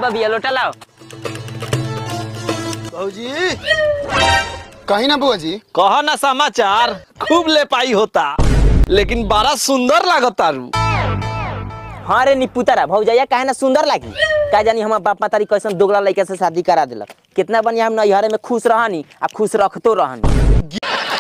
बबिया लोटा लाओ भौजी कहीं ना बुआ जी कह ना समाचार खूब ले पाई होता लेकिन बड़ा सुंदर लागता रू हाँ रे निपुतरा भौजैया काहे ना सुंदर लागी का जानी हमार बाप मातारी कैसन दोगला लड़का से शादी करा दिलक कितना बढ़िया हम नैहरे में खुश रहनी आ खुश रखतो रहनी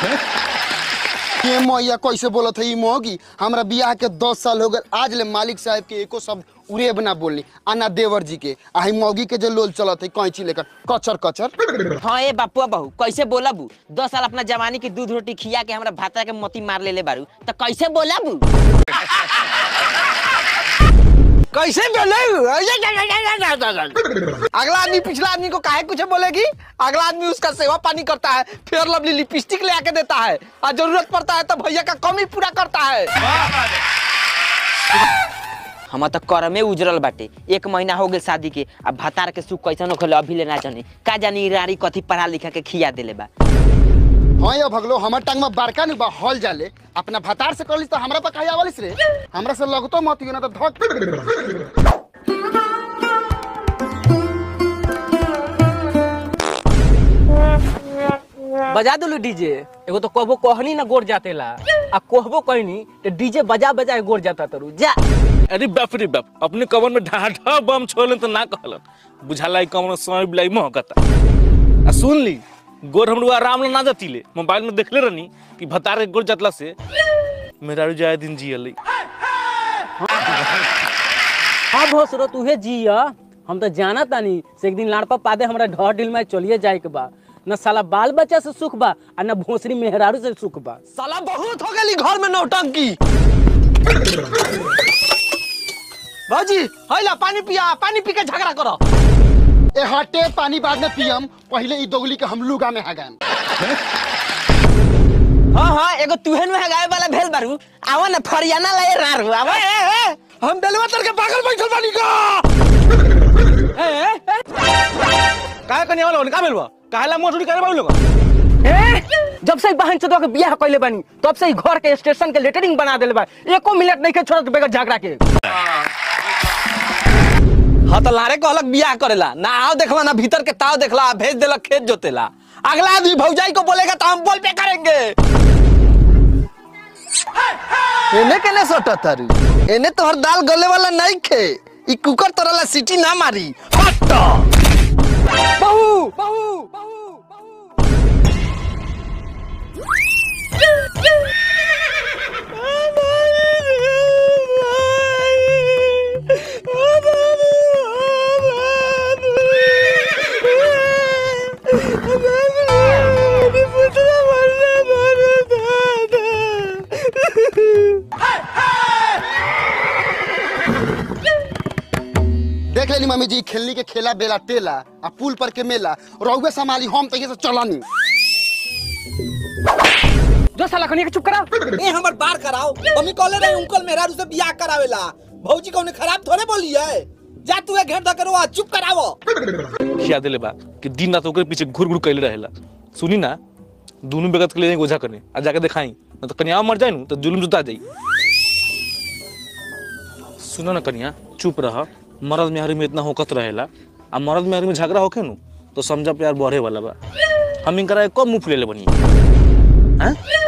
ये मैया कैसे बोलत है ई मोगी हमरा बियाह के दस साल हो गए आज ले मालिक साहब के एको शब्द उड़ेब ना बोलनी आना देवर जी के आ मौगी के जो लोल चलत है कैंची लेकर कचर कचर हाँ ए बापुआ बहू कैसे बोला बू दस साल अपना जवानी की दूध रोटी खिया के हमरा भाता के मोती मार लेले बारू तो कैसे बोला बू कैसे बोले अगला आदमी पिछला आदमी को काहे कुछ बोलेगी अगला आदमी उसका सेवा पानी करता है फिर लवली लिपस्टिक ले आके देता है और जरूरत पड़ता है तो भैया का कमी पूरा करता है हम तो कर में उजरल बाटे एक महीना हो गए शादी के अब भातार के सुख कैसन होखले अभी ले ना जाने का जानी रानी कथी पढ़ा लिखा के खिया देले बा हाँ या भगलो हमर टांग में बड़का नहीं बा हॉल जाले अपना भतार से करलिस तो हमरा पर कहे आवलिस रे हमरा से लगतो मत ना तो धक बजा दिलू डीजे एगो तो कहबो कहनी ना गोर जातेला आ कहबो कहनी तो डीजे बजा बजा के गोर जाता तरू जा अरे बाप रे बाप अपने कमर में ढा ढा बम छोड़लन तो ना कहलन बुझाला ई कमर में समय बिलाई महकता आ सुन ली गोर हम लोग आराम ना जतीले मोबाइल में देखले रहनी कि भतारे गोर जतला से मेरा जाए दिन जियली हाँ भोसरो तूहे जिया हम तो जाना तानी से एक दिन लाड़पा पादे हमरा ढह ढिल में चलिए जाए के बा न साला बाल बच्चा से सुख बा आ न भोसरी मेहरारू से सुख बा साला बहुत हो गई घर में नौटंकी भाजी हैला पानी पिया पानी पी के झगड़ा करो ए हटे पानी बाद में पियम पहले ई दोगली के हम लुगा में हगाम हाँ हाँ एगो तुहन में हगाए वाला भेल बारू आवा ना फरियाना लाए रारू आवा ए, ए, हम डलवा तर के पागल बैठल बानी का ए, ए, ए। काहे कने वाला का बेलवा काहेला मोटुरी करे बाबू लोग ए, जब से बहन चोदवा के बियाह कइले बानी तब से ही घर के स्टेशन के लेटरिंग बना देले बा एको मिनट नहीं के छोड़त बेगर झगड़ा के हाँ तो लारे को अलग बियाह करेला ना आओ देखला ना भीतर के ताव देखला भेज देला खेत जोतेला अगला आदमी भौजाई को बोलेगा तो हम बोल पे करेंगे एने केने सोटा तारू एने तोहर दाल गले वाला नहीं खे ई कुकर तोरला सीटी ना मारी हट बहू बहू बहू देख लेनी मम्मी जी खेलनी के खेला बेला टेला आ पुल पर के मेला रहुए संभाली हम तहिए से चलनी जो साला कनी के चुप करा ए हमर बार कराओ मम्मी कहले रहे अंकल मेहरारू से बियाह करावेला भौजी कौने खराब थोड़े बोली है जा तू एक घेर करो आ चुप करावो खिया देले बा कि दिन रात ओकरे पीछे घुर घुर कैले रहेला सुनी ना दोनों बेगत के ले जाएंगे ओझा करने आ जाके दिखाई ना तो कन्या मर जाए नु तो जुलम जुता जाई सुनो ना कन्या चुप रह मर्द मेहरी में इतना होकत रहेला आ मर्द मेहरी में झगड़ा होके नु तो समझा प्यार बढ़े वाला बा हम इनकरा कब मुंह फुलेले बनी हैं